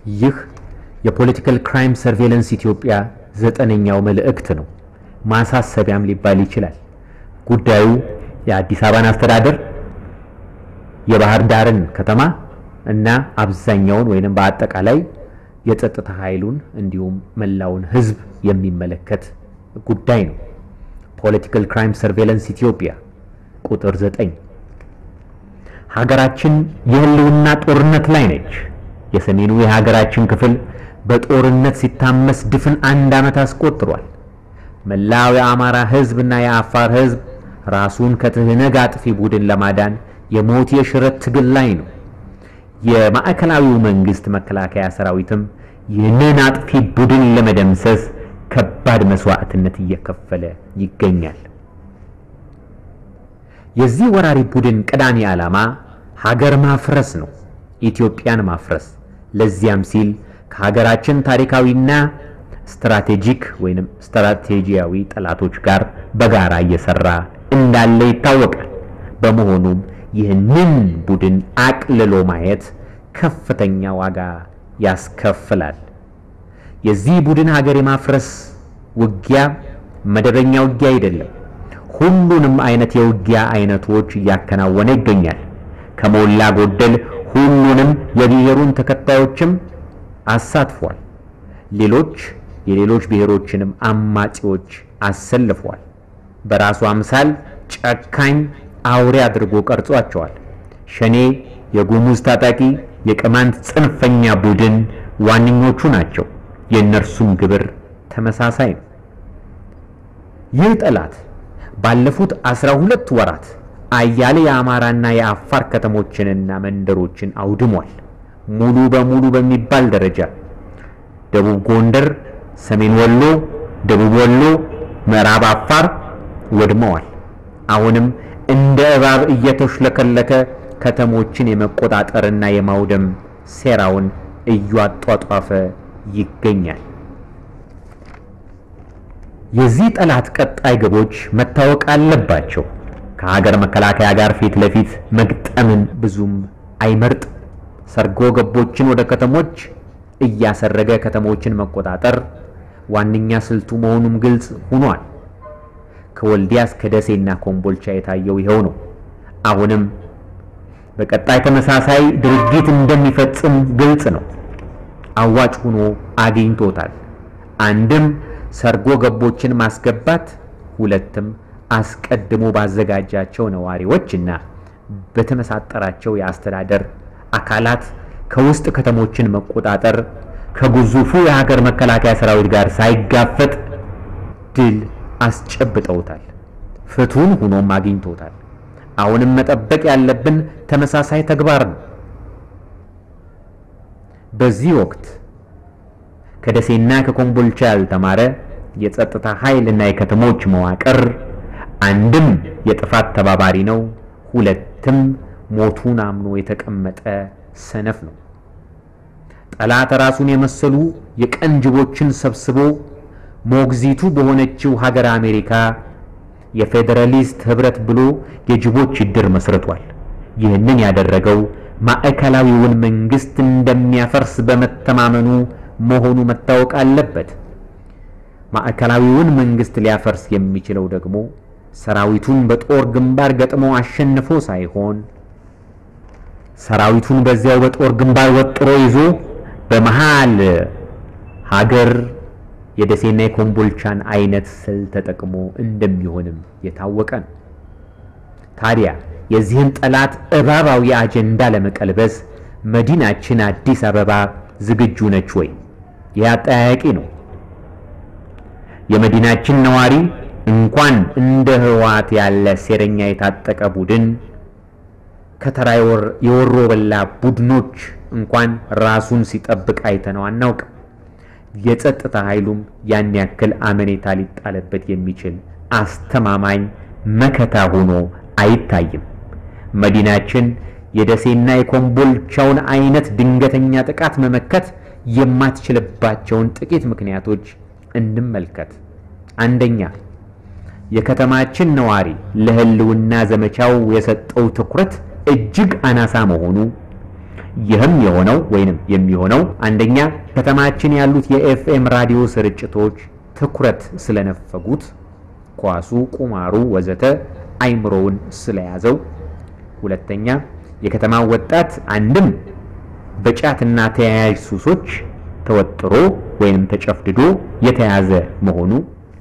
ይህ የፖለቲካል ክራይም ሰርቬለንስ ኢትዮጵያ ዘጠነኛው መልእክት ነው። ማሳሰቢያም ሊባል ይችላል። ጉዳዩ የአዲስ አበባን አስተዳደር፣ የባህር ዳርን ከተማ እና አብዛኛውን ወይንም በአጠቃላይ የጸጥታ ኃይሉን እንዲሁም መላውን ሕዝብ የሚመለከት ጉዳይ ነው። ፖለቲካል ክራይም ሰርቬለንስ ኢትዮጵያ ቁጥር ዘጠኝ ሀገራችን የህልውና ጦርነት ላይ ነች። የሰሜኑ የሀገራችን ክፍል በጦርነት ሲታመስ ድፍን አንድ ዓመት አስቆጥሯል። መላው የአማራ ህዝብ እና የአፋር ህዝብ ራሱን ከትህነግ አጥፊ ቡድን ለማዳን የሞት የሽረት ትግል ላይ ነው። የማዕከላዊው መንግስት መከላከያ ሰራዊትም ይህንን አጥፊ ቡድን ለመደምሰስ ከባድ መስዋዕትነት እየከፈለ ይገኛል። የዚህ ወራሪ ቡድን ቀዳሚ ዓላማ ሀገር ማፍረስ ነው፣ ኢትዮጵያን ማፍረስ። ለዚያም ሲል ከሀገራችን ታሪካዊና ስትራቴጂክ ወይንም ስትራቴጂያዊ ጠላቶች ጋር በጋራ እየሰራ እንዳለ ይታወቃል። በመሆኑም ይህንን ቡድን አቅልሎ ማየት ከፍተኛ ዋጋ ያስከፍላል። የዚህ ቡድን ሀገር የማፍረስ ውጊያ መደበኛ ውጊያ አይደለም። ሁሉንም አይነት የውጊያ አይነቶች እያከናወነ ይገኛል። ከሞላ ጎደል ሁሉንም የብሔሩን ተከታዮችም አሳትፏል። ሌሎች የሌሎች ብሔሮችንም አማጺዎች አሰልፏል። በራሱ አምሳል ጨካኝ አውሬ አድርጎ ቀርጿቸዋል። ሸኔ፣ የጉሙዝ ታጣቂ፣ የቅማንት ጽንፈኛ ቡድን ዋነኞቹ ናቸው። የእነርሱም ግብር ተመሳሳይ ነው። ይህ ጠላት ባለፉት አስራ ሁለት ወራት አያሌ የአማራና የአፋር ከተሞችንና መንደሮችን አውድሟል። ሙሉ በሙሉ በሚባል ደረጃ ደቡብ ጎንደር፣ ሰሜን ወሎ፣ ደቡብ ወሎ፣ ምዕራብ አፋር ወድመዋል። አሁንም እንደ እባብ እየተሽለከለከ ከተሞችን የመቆጣጠርና የማውደም ሴራውን እያጧጧፈ ይገኛል። የዚህ ጠላት ቀጣይ ግቦች መታወቅ አለባቸው። ከሀገር መከላከያ ጋር ፊት ለፊት መግጠምን ብዙም አይመርጥ። ሰርጎ ገቦችን ወደ ከተሞች እያሰረገ ከተሞችን መቆጣጠር ዋነኛ ስልቱ መሆኑም ግልጽ ሆኗል። ከወልዲያ እስከ ደሴና ኮምቦልቻ የታየው ይኸው ነው። አሁንም በቀጣይ ተመሳሳይ ድርጊት እንደሚፈጽም ግልጽ ነው። አዋጭ ሆኖ አግኝቶታል። አንድም ሰርጎ ገቦችን ማስገባት፣ ሁለትም አስቀድሞ ባዘጋጃቸው ነዋሪዎች እና በተመሳጠራቸው የአስተዳደር አካላት ከውስጥ ከተሞችን መቆጣጠር ከግዙፉ የሀገር መከላከያ ሰራዊት ጋር ሳይጋፈጥ ድል አስጨብጠውታል። ፍቱን ሆኖም አግኝቶታል። አሁንም መጠበቅ ያለብን ተመሳሳይ ተግባር ነው። በዚህ ወቅት ከደሴና ከኮምቦልቻ ያልተማረ የጸጥታ ኃይል እና የከተሞች መዋቅር አንድም የጥፋት ተባባሪ ነው፣ ሁለትም ሞቱን አምኖ የተቀመጠ ሰነፍ ነው። ጠላት ራሱን የመሰሉ የቀን ጅቦችን ሰብስቦ ሞግዚቱ በሆነችው ሀገር አሜሪካ የፌዴራሊስት ህብረት ብሎ የጅቦች እድር መስርቷል። ይህንን ያደረገው ማዕከላዊውን መንግስት እንደሚያፈርስ በመተማመኑ መሆኑ መታወቅ አለበት። ማዕከላዊውን መንግስት ሊያፈርስ የሚችለው ደግሞ ሰራዊቱን በጦር ግንባር ገጥሞ አሸንፎ ሳይሆን ሰራዊቱን በዚያው በጦር ግንባር ወጥሮ ይዞ በመሃል ሀገር የደሴና የኮምቦልቻን አይነት ስል ተጠቅሞ እንደሚሆንም የታወቀ ነው። ታዲያ የዚህን ጠላት እባባዊ አጀንዳ ለመቀልበስ መዲናችን አዲስ አበባ ዝግጁ ነች ወይ? ይህ አጠያያቂ ነው። የመዲናችን ነዋሪ እንኳን እንደ ህወሓት ያለ ሴረኛ የታጠቀ ቡድን ከተራ የወሮ በላ ቡድኖች እንኳን ራሱን ሲጠብቅ አይተነው አናውቅም። የጸጥታ ኃይሉም ያን ያክል አመኔታ ሊጣልበት የሚችል አስተማማኝ መከታ ሆኖ አይታይም። መዲናችን የደሴና የኮምቦልቻውን አይነት ድንገተኛ ጥቃት መመከት የማትችልባቸውን ጥቂት ምክንያቶች እንመልከት። አንደኛ፣ የከተማችን ነዋሪ ለህልውና ዘመቻው የሰጠው ትኩረት እጅግ አናሳ መሆኑ፣ ይህም የሆነው ወይንም የሚሆነው አንደኛ ከተማችን ያሉት የኤፍኤም ራዲዮ ስርጭቶች ትኩረት ስለነፈጉት ኳሱ፣ ቁማሩ ወዘተ አይምሮውን ስለያዘው፣ ሁለተኛ የከተማው ወጣት አንድም በጫትና ተያያዥ ሱሶች ተወጥሮ ወይንም ተጨፍድዶ የተያዘ መሆኑ፣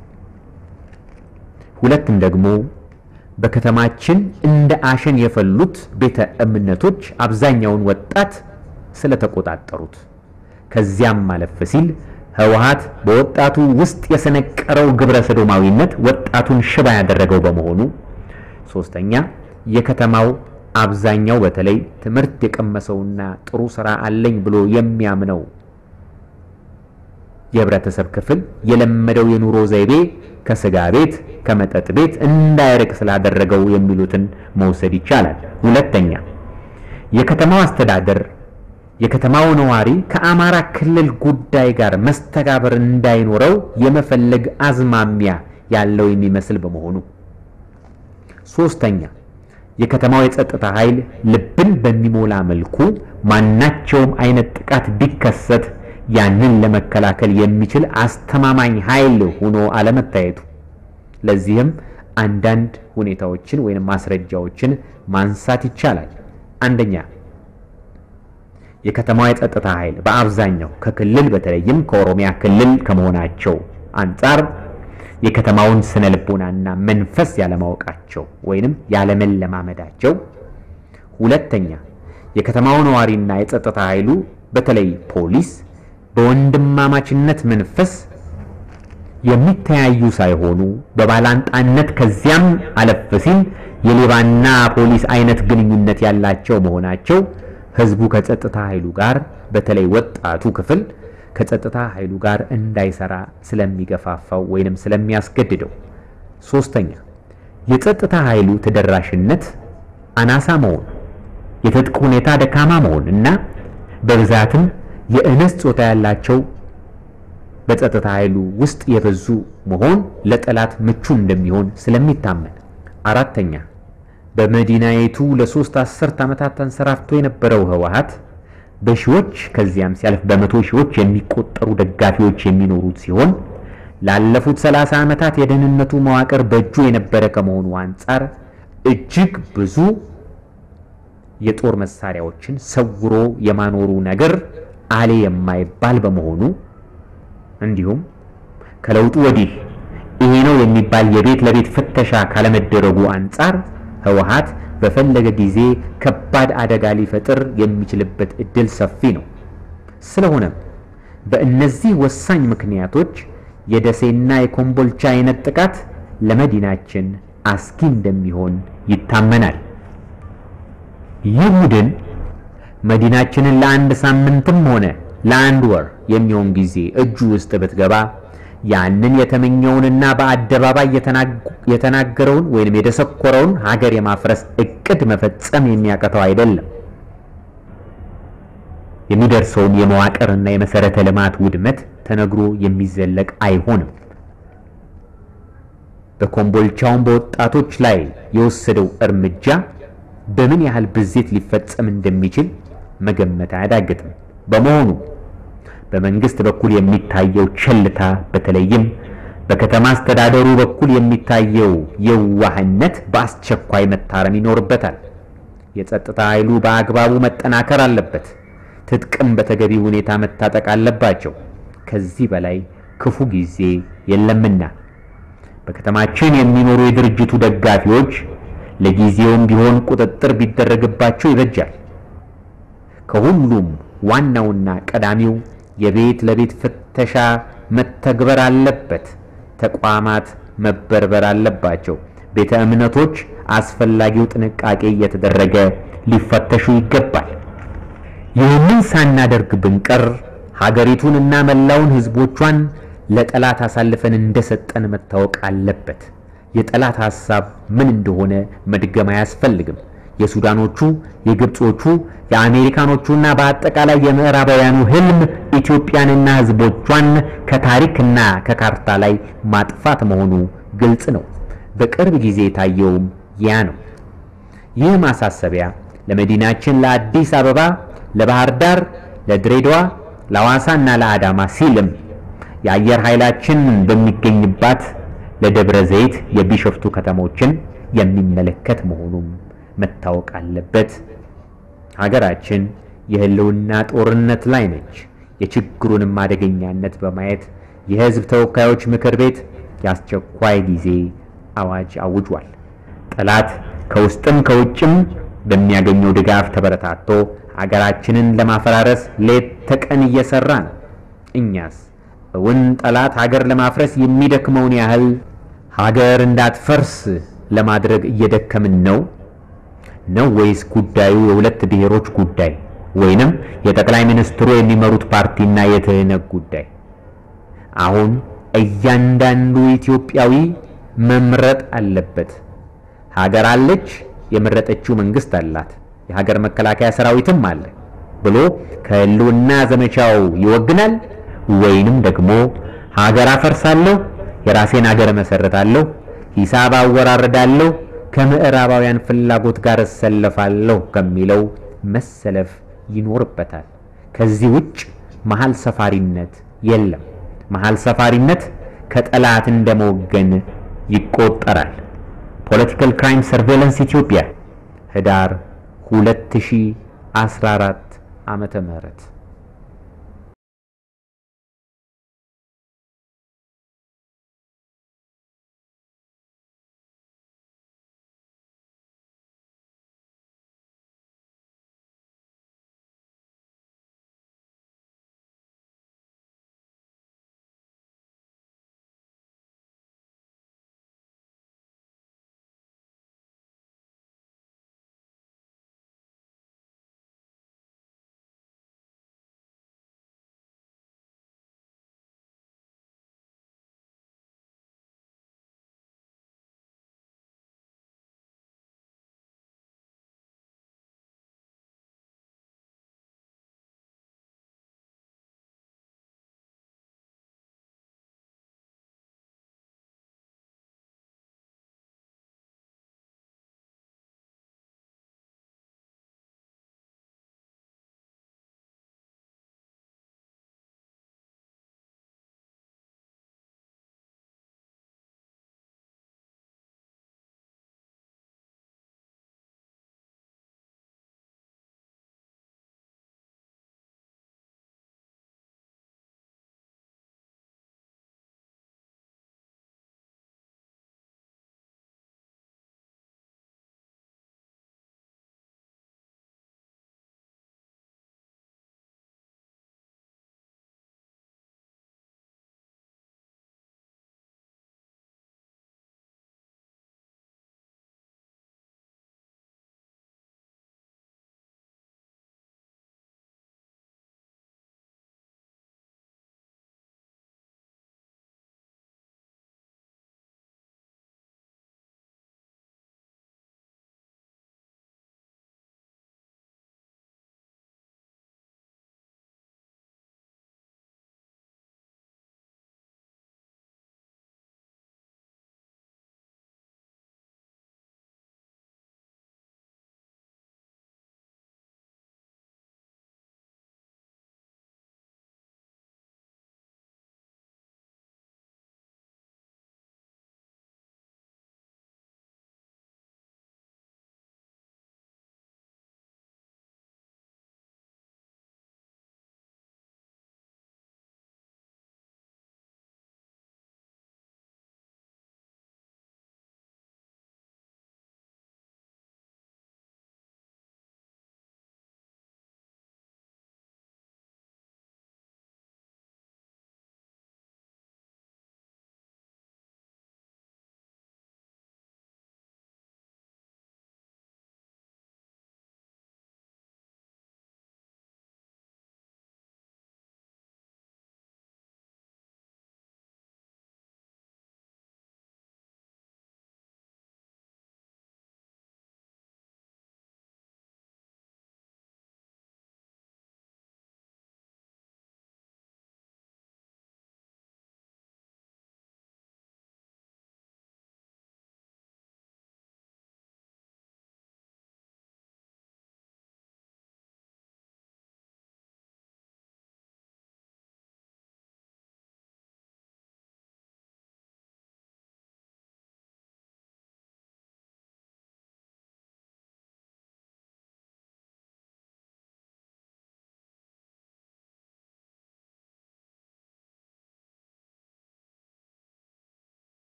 ሁለትም ደግሞ በከተማችን እንደ አሸን የፈሉት ቤተ እምነቶች አብዛኛውን ወጣት ስለተቆጣጠሩት ከዚያም ማለፍ ሲል ህወሓት በወጣቱ ውስጥ የሰነቀረው ግብረ ሰዶማዊነት ወጣቱን ሽባ ያደረገው በመሆኑ፣ ሶስተኛ የከተማው አብዛኛው በተለይ ትምህርት የቀመሰውና ጥሩ ስራ አለኝ ብሎ የሚያምነው የህብረተሰብ ክፍል የለመደው የኑሮ ዘይቤ ከስጋ ቤት ከመጠጥ ቤት እንዳይርቅ ስላደረገው የሚሉትን መውሰድ ይቻላል። ሁለተኛ የከተማው አስተዳደር የከተማው ነዋሪ ከአማራ ክልል ጉዳይ ጋር መስተጋበር እንዳይኖረው የመፈለግ አዝማሚያ ያለው የሚመስል በመሆኑ፣ ሶስተኛ የከተማው የጸጥታ ኃይል ልብን በሚሞላ መልኩ ማናቸውም አይነት ጥቃት ቢከሰት ያንን ለመከላከል የሚችል አስተማማኝ ኃይል ሆኖ አለመታየቱ። ለዚህም አንዳንድ ሁኔታዎችን ወይም ማስረጃዎችን ማንሳት ይቻላል። አንደኛ የከተማዋ የጸጥታ ኃይል በአብዛኛው ከክልል በተለይም ከኦሮሚያ ክልል ከመሆናቸው አንጻር የከተማውን ስነ ልቦናና መንፈስ ያለማወቃቸው ወይንም ያለመለማመዳቸው። ሁለተኛ የከተማው ነዋሪና የጸጥታ ኃይሉ በተለይ ፖሊስ በወንድማማችነት መንፈስ የሚተያዩ ሳይሆኑ በባላንጣነት ከዚያም አለፍ ሲል የሌባና ፖሊስ አይነት ግንኙነት ያላቸው መሆናቸው ህዝቡ ከጸጥታ ኃይሉ ጋር በተለይ ወጣቱ ክፍል ከጸጥታ ኃይሉ ጋር እንዳይሰራ ስለሚገፋፋው ወይንም ስለሚያስገድደው። ሶስተኛ የጸጥታ ኃይሉ ተደራሽነት አናሳ መሆን፣ የትጥቅ ሁኔታ ደካማ መሆን እና በብዛትም የእንስት ጾታ ያላቸው በጸጥታ ኃይሉ ውስጥ የበዙ መሆን ለጠላት ምቹ እንደሚሆን ስለሚታመን። አራተኛ በመዲናይቱ ለሶስት አስርት ዓመታት ተንሰራፍቶ የነበረው ህወሓት በሺዎች ከዚያም ሲያልፍ በመቶ ሺዎች የሚቆጠሩ ደጋፊዎች የሚኖሩት ሲሆን ላለፉት ሰላሳ ዓመታት የደህንነቱ መዋቅር በእጁ የነበረ ከመሆኑ አንጻር እጅግ ብዙ የጦር መሳሪያዎችን ሰውሮ የማኖሩ ነገር አሌ የማይባል በመሆኑ እንዲሁም ከለውጡ ወዲህ ይሄ ነው የሚባል የቤት ለቤት ፍተሻ ካለመደረጉ አንጻር ህወሓት በፈለገ ጊዜ ከባድ አደጋ ሊፈጥር የሚችልበት እድል ሰፊ ነው። ስለሆነም በእነዚህ ወሳኝ ምክንያቶች የደሴና የኮምቦልቻ አይነት ጥቃት ለመዲናችን አስጊ እንደሚሆን ይታመናል። ይህ ቡድን መዲናችንን ለአንድ ሳምንትም ሆነ ለአንድ ወር የሚሆን ጊዜ እጁ ውስጥ ብትገባ ያንን የተመኘውንና በአደባባይ የተናገረውን ወይንም የደሰኮረውን ሀገር የማፍረስ እቅድ መፈጸም የሚያቀተው አይደለም። የሚደርሰውም የመዋቅርና የመሰረተ ልማት ውድመት ተነግሮ የሚዘለቅ አይሆንም። በኮምቦልቻውን በወጣቶች ላይ የወሰደው እርምጃ በምን ያህል ብዜት ሊፈጸም እንደሚችል መገመት አያዳግትም። በመሆኑ በመንግስት በኩል የሚታየው ቸልታ በተለይም በከተማ አስተዳደሩ በኩል የሚታየው የዋህነት በአስቸኳይ መታረም ይኖርበታል። የጸጥታ ኃይሉ በአግባቡ መጠናከር አለበት። ትጥቅም በተገቢ ሁኔታ መታጠቅ አለባቸው። ከዚህ በላይ ክፉ ጊዜ የለምና በከተማችን የሚኖሩ የድርጅቱ ደጋፊዎች ለጊዜውም ቢሆን ቁጥጥር ቢደረግባቸው ይበጃል። ከሁሉም ዋናውና ቀዳሚው የቤት ለቤት ፍተሻ መተግበር አለበት። ተቋማት መበርበር አለባቸው። ቤተ እምነቶች አስፈላጊው ጥንቃቄ እየተደረገ ሊፈተሹ ይገባል። ይህንን ሳናደርግ ብንቀር ሀገሪቱንና መላውን ሕዝቦቿን ለጠላት አሳልፈን እንደሰጠን መታወቅ አለበት። የጠላት ሐሳብ ምን እንደሆነ መድገም አያስፈልግም። የሱዳኖቹ፣ የግብጾቹ፣ የአሜሪካኖቹና በአጠቃላይ የምዕራባውያኑ ህልም ኢትዮጵያንና ህዝቦቿን ከታሪክና ከካርታ ላይ ማጥፋት መሆኑ ግልጽ ነው። በቅርብ ጊዜ የታየውም ያ ነው። ይህ ማሳሰቢያ ለመዲናችን ለአዲስ አበባ ለባህር ዳር፣ ለድሬዳዋ፣ ለሐዋሳና ለአዳማ ሲልም የአየር ኃይላችን በሚገኝባት ለደብረ ዘይት የቢሾፍቱ ከተሞችን የሚመለከት መሆኑም መታወቅ አለበት። ሀገራችን የህልውና ጦርነት ላይ ነች። የችግሩንም አደገኛነት በማየት የህዝብ ተወካዮች ምክር ቤት የአስቸኳይ ጊዜ አዋጅ አውጇል። ጠላት ከውስጥም ከውጭም በሚያገኘው ድጋፍ ተበረታቶ ሀገራችንን ለማፈራረስ ሌት ተቀን እየሰራ ነው። እኛስ እውን ጠላት ሀገር ለማፍረስ የሚደክመውን ያህል ሀገር እንዳትፈርስ ለማድረግ እየደከምን ነው ነው ወይስ ጉዳዩ የሁለት ብሔሮች ጉዳይ ወይንም የጠቅላይ ሚኒስትሩ የሚመሩት ፓርቲና የትህነግ ጉዳይ? አሁን እያንዳንዱ ኢትዮጵያዊ መምረጥ አለበት። ሀገር አለች፣ የመረጠችው መንግስት አላት፣ የሀገር መከላከያ ሰራዊትም አለ ብሎ ከህልውና ዘመቻው ይወግናል ወይንም ደግሞ ሀገር አፈርሳለሁ፣ የራሴን ሀገር መሰረታለሁ፣ ሂሳብ አወራርዳለሁ፣ ከምዕራባውያን ፍላጎት ጋር እሰለፋለሁ ከሚለው መሰለፍ ይኖርበታል። ከዚህ ውጭ መሀል ሰፋሪነት የለም። መሀል ሰፋሪነት ከጠላት እንደመወገን ይቆጠራል። ፖለቲካል ክራይም ሰርቬለንስ ኢትዮጵያ ህዳር 2014 ዓመተ ምህረት